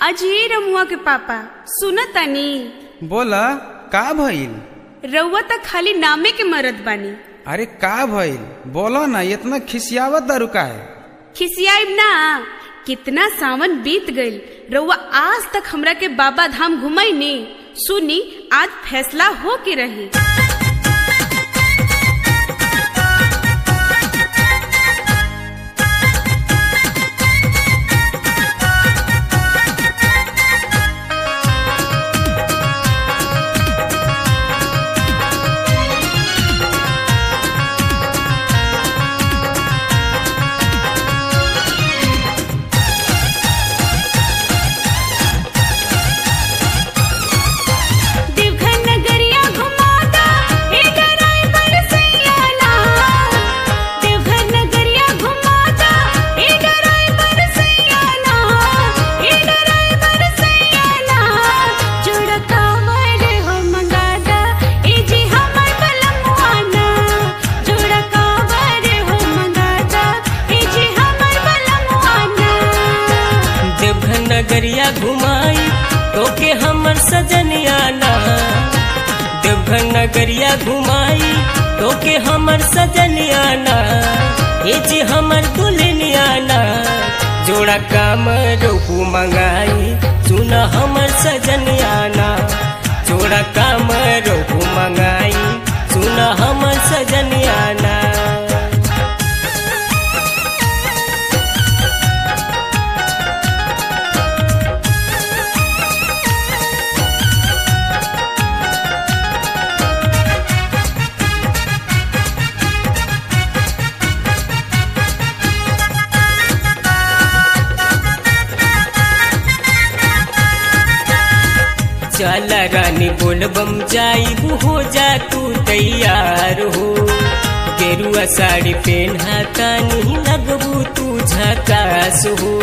अजय रमुआ के पापा सुन तनी बोला का भइल रउआ त खाली नामे के मरद बानी अरे का भइल बोलो ना इतना खिसियावत दारू का है खिसियाइब ना कितना सावन बीत गइल रउआ आज तक हमरा के बाबा धाम घुमाई ने सुनी आज फैसला हो के रही देवघर नगरिया घुमाता ए ड्राइवर सैयाला देवघर नगरिया घुमाता ए ड्राइवर सैयाला ए ड्राइवर सैयाला जोड़ा कावर हो मंगादा ए जी हमर बलमुआना जोड़ा कावर हो मंगादा ए जी हमर बलमुआना देवघर नगरिया घुमाई तोके हमर सजनियाना देवघर नगरिया घुमाई तोके हमर सजनियाना ए जी हमर दुल्हनियाना जोड़ा काम रोहू मंगाई सुन हमर सजनियाना जोड़ा काम रोहू मंगाई सुन हमर सजनियाना चल रानी बोलबम जाइबू हो जा तू तैयार हो गेरुआ साड़ी पहना तानी लगबू तू झकास हो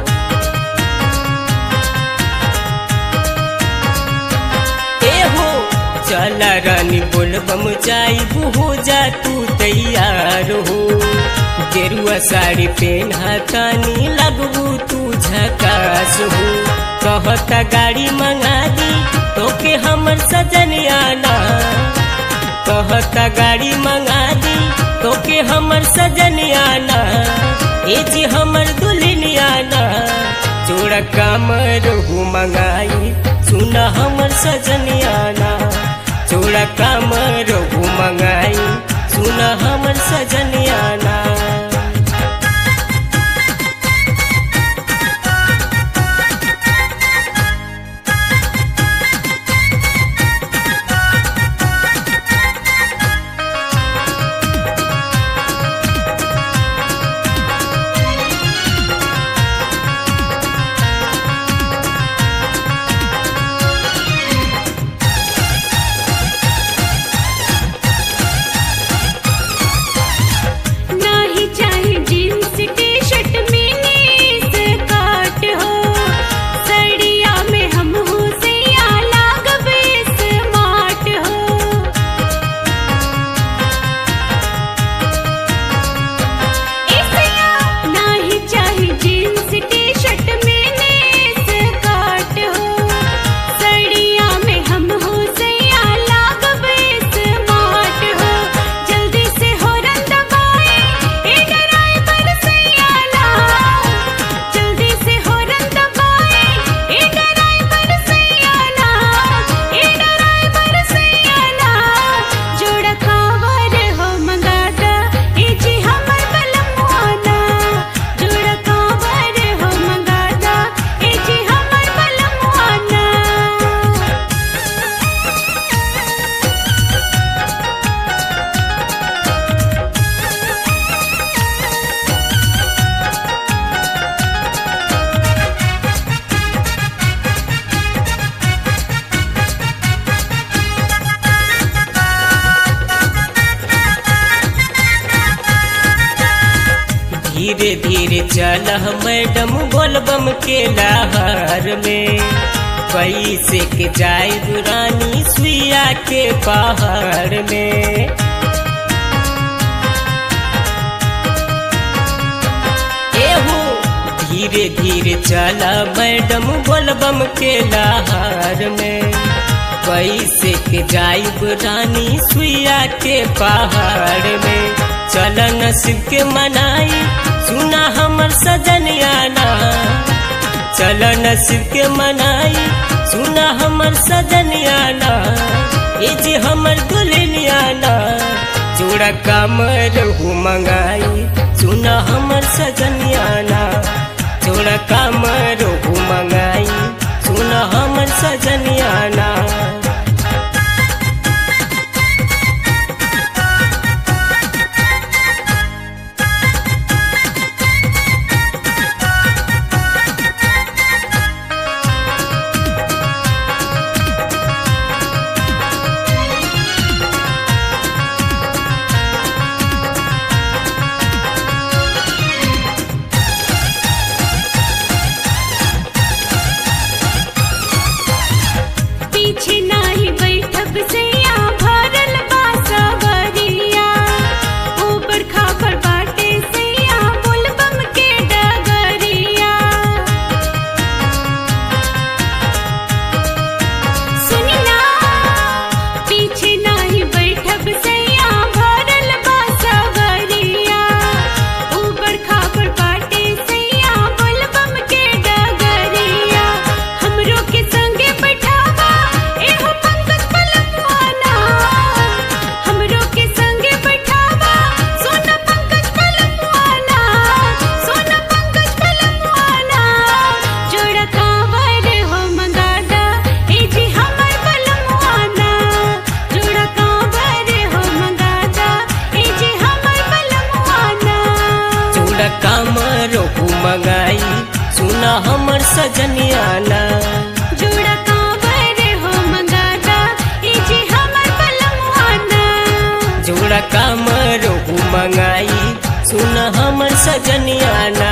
ए हो चल रानी बोलबम जाइबू हो जा तू तैयार हो गेरुआ साड़ी पहना तानी लगबू तू झकास हो कहता गाड़ी मंगा दी तोके हमर सजनियाना कहता गाड़ी मंगा दी तोके हमर सजनियाना ए जी हमर दुल्हनियाना जोड़ा कामर हो मंगाई सुन हमर सजनियाना जोड़ा कामर हो मंगाई सुन हमर सजनियाना नाही चाहे jeans T shirt mini skirt हो सड़िया में हम हो सैया लागबे स्मार्ट हो इसया नाही चाहे jeans T shirt mini skirt हो सड़िया में हम हो सैया लागबे स्मार्ट हो जल्दी से हो रन दबाए ए ड्राइवर सैयाला जल्दी से हो रन दबाए ए ड्राइवर सैयाला ए ड्राइवर सैयाला जोड़ा खावर हो मंगाता ए जी हमर बलमुआना जोड़ा खावर हो मंगाता ए जी हमर बलमुआना धीरे धीरे चल मैडम बोलबम के लहर में कैसे के जाए रानी सुइया के पहाड़ में धीरे धीरे चला मैडम बोलबम के लहार में कैसे के जाइब रानी सुइया के पहाड़ में चल नसीब के मनाई सुना हमर सजनियाना चल नसीब के मनाई सुना हमर सजनियाना ये जे हमर दुल्हनियाना जोड़ा कमर हो मंगाई सुना हमर सजनियाना जोड़ा कमर हो मंगाई सुना हमर सजनियाना पीछे नाही बैठब सैया भरल बा सवरिया ऊपर खापर बाटे सैया बोलबम के डगरिया सुनी ना पीछे नाही बैठब सैया भरल बा सवरिया ऊपर खापर बाटे सैया बोलबम के डगरिया हमरो के संगे बैठावा एहो पंकज पलमवाना हमरो के संगे बैठावा सोना पंकज पलमवाना सोना पंकज पलमवाना जोड़ा कांवर हो मंगादा ए जी हमर पलमवाना जोड़ा कांवर हो मंगादा ए जी हमर पलमवाना जोड़ा कमर हो मंगाई सुना हमर सजनियाना जोड़ा कांवर हो मंगादा ए जी हमर पलमवाना जोड़ा कमर हो मंगाई सुना हमर सजनियाना